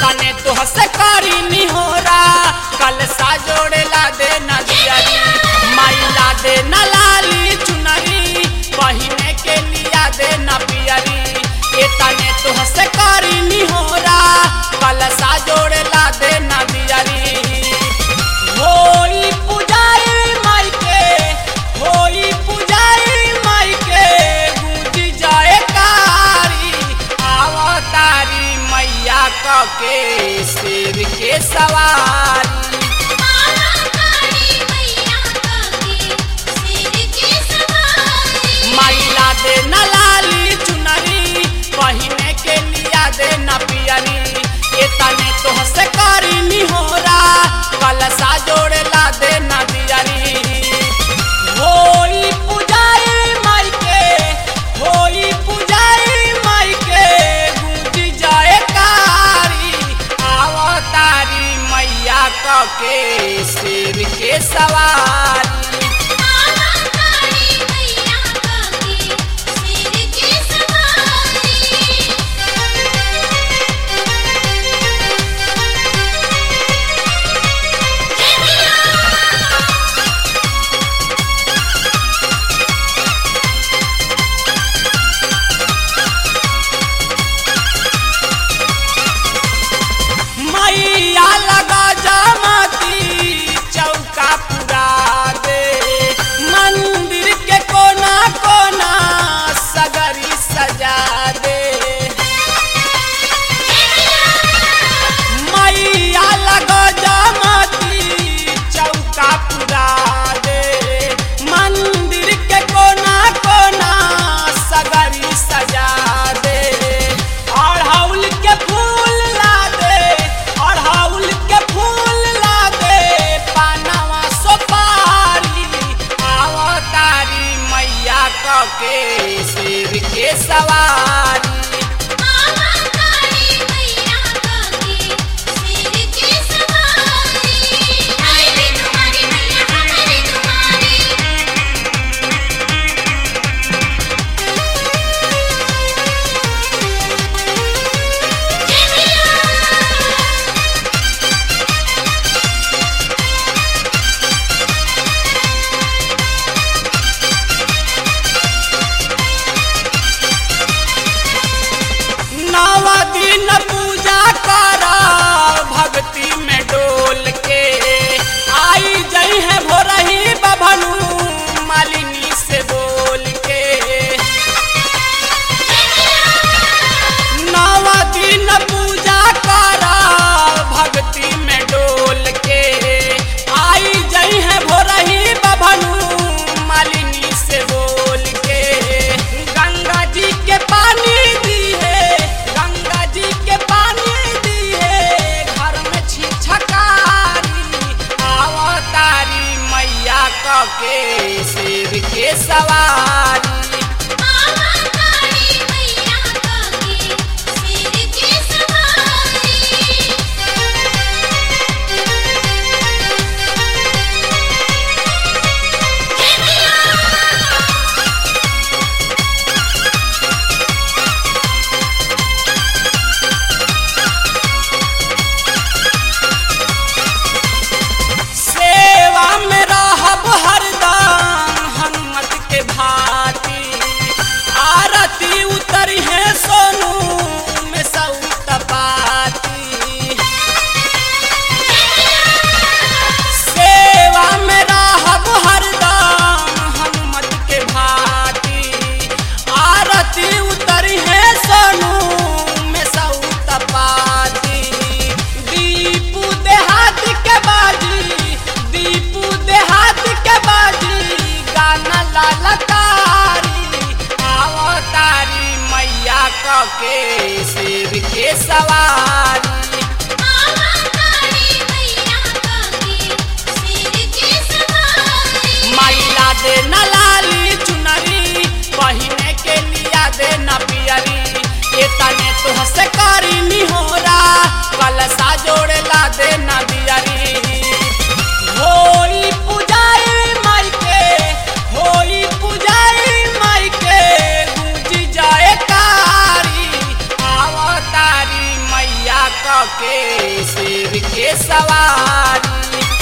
तने तो हसे करी निहोरा कल सा जोड़े ला दे नदियरी माई ला दे न लाली चुनरी बहिने के लिया दे न पियरी ए तने तो हसे करी निहोरा कल सा जोड़े ला दे नदियरी होई पुजारी माई के होई पुजारी माई के गूंज जाए कारी आवतारी मैया क के शेर के सवारी तारी मैया काके सिर के सवारी मैला दे न लाली चुनरी पहिने के लिया दे न पियरी ए तने तो हसे करी निहोरा कलसा जोड़े ला दे न दियरी होई पुजारी माई के होई पुजारी माई के गूंज जाए कारी आवतारी मैया क के शेर के सवारी तारी मैया काके सिर के सवारी मैया लगा जामती चौका पुरा दे मंदिर के कोना कोना सगरी सजा दे मैया लगा जामती चौका पुरा दे मंदिर के कोना कोना सगरी सजा दे अड़हुल के फूल ला दे अड़हुल के फूल ला दे पानवा सोपारी आवतारी मैया क के शेर के सवारी तारी मैया काके सिर के सवारी हाय रे तुम्हारी मैया हमारी तुम्हारी नव दिन पूजा कर भक्ति में डोल के आई जई है भोरही बभनु मालिनी से बोल के नव दिन पूजा कर भक्ति में डोल के आई जई है भोरही बभनु मालिनी से बोल के गंगा जी के पानी दी है गंगा जी के पानी दी है घर में छिछकारी आवतारी मैया क के शेर के सवारी तारी मैया काके सिर के सवारी सेवा में रहब हरदम हनुमत के भाती आरती उतरी है सोनू में सऊ तपाती सेवा में रहब हरदम हनुमत के भाती आरती उतरी है सोनू में सऊ तपाती दीपू देहात के बाजी दीपू देहात के बाजी गाना लालकारी आवतारी मैया क के शेर के सवारी तारी मैया काके सिर के सवारी मैला दे न लाली चुनरी बहिने के लिया दे न पियरी ए तने तो हसे करी निहोरा कलसा जोड़े ला दे न दियरी होई पुजारी माई के होई पुजारी माई के गूंज जाए कारी आवतारी मैया क के शेर के सवारी